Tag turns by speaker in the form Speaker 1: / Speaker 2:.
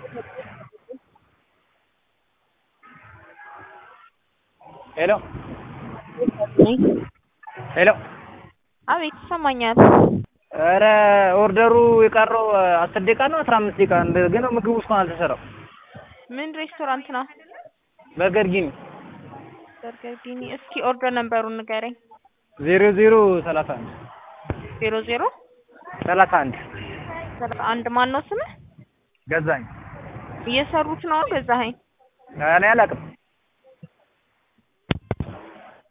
Speaker 1: ሄሎ ሄሎ
Speaker 2: አቤት ይሰማኛል።
Speaker 1: ኧረ ኦርደሩ የቀረው አስር ደቂቃ ነው አስራ አምስት ደቂቃ እንደ ግን ምግቡ እስካሁን አልተሰራም።
Speaker 2: ምን ሬስቶራንት ነው?
Speaker 1: በርገር ጊኒ
Speaker 2: በርገር ጊኒ። እስኪ ኦርደር ነምበሩን ንገረኝ።
Speaker 1: ዜሮ ዜሮ ሰላሳ አንድ
Speaker 2: ዜሮ ዜሮ
Speaker 1: ሰላሳ አንድ
Speaker 2: ሰላሳ አንድ ማን ነው ስምህ?
Speaker 1: ገዛኝ
Speaker 2: እየሰሩት ነው ገዛኸኝ?
Speaker 1: እኔ አላውቅም።